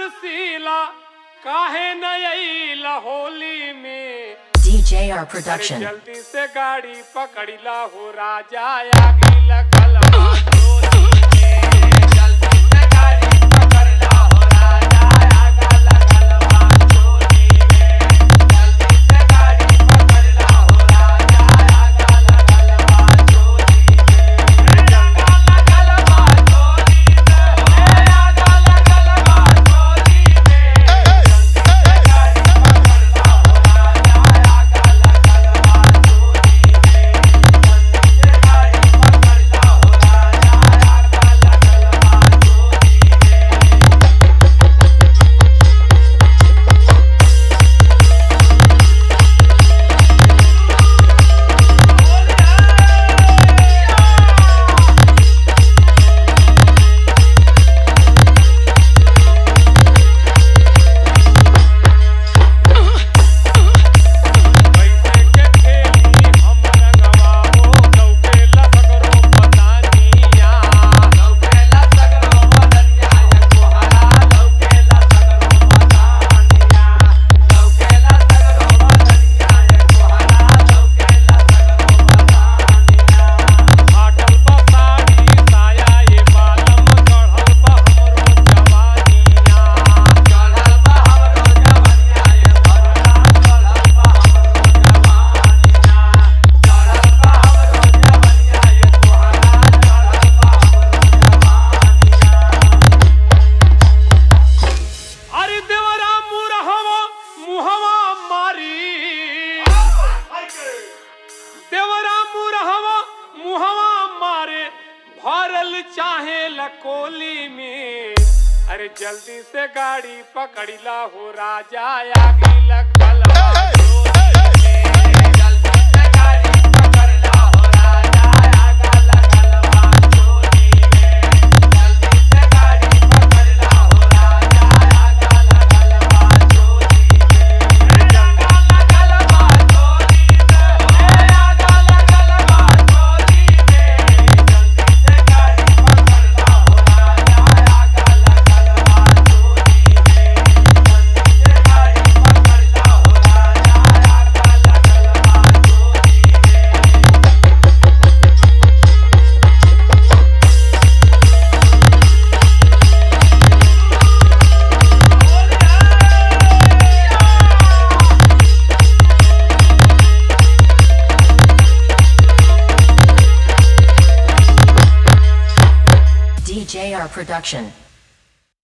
बरसीला काहे न अइला होली में DJR अरे Production. जल्दी से गाड़ी पकड़िला हो राजा आगे लगल बा चोरी में। जल्दी से गाड़ी पकड़िला हो राजा, आगे लगल बा चोरी में। जल्दी से गाड़ी पकड़िला हो राजा, आगे लगल बा चोरी में। आगे लगल बा चोरी में, हे आगे लगल बा चोरी में। जल्दी से गाड़ी पकड़िला हो राजा, आगे लगल बा चोरी में। जल्दी से गाड़ी पकड़िला हो राजा, आगे लगल बा चोरी में। पैसे के खेली हम रंगवाओ लौकेला सगरो पतानिया लौकेला सगरो पतनिया ये कोहरा लौकेला सगरो पतानिया लौकेला सगरो पतनिया ये कोहरा लौकेला सगरो पतानिया फाटल पसाड़ी साया ये बालम चढ़ल बा हमरो जवानिया चढ़ल बा हमरो जवानिया ये भरला चढ़ल बा हमरो जवानिया चढ़ल बा हमरो जवानिया ये कोहरा चढ़ल बा हमरो जवानिया अरे देवरा मुरहवा मुहवा मारी देवरा मुरहवा मुहवा मारे भरल चाहे लकोली में अरे जल्दी से गाड़ी पकड़िला हो राजा आगे लगल बा चोरी में। जल्दी से गाड़ी पकड़िला हो राजा, आगे लगल बा चोरी में। जल्दी से गाड़ी पकड़िला हो राजा, आगे लगल बा चोरी में। आगे लगल बा चोरी में, हे आगे लगल बा चोरी में। जल्दी से गाड़ी पकड़िला हो राजा, आगे लगल बा चोरी में। जल्दी से गाड़ी पकड़िला हो राजा, आगे लगल बा चोरी में। DJR Production.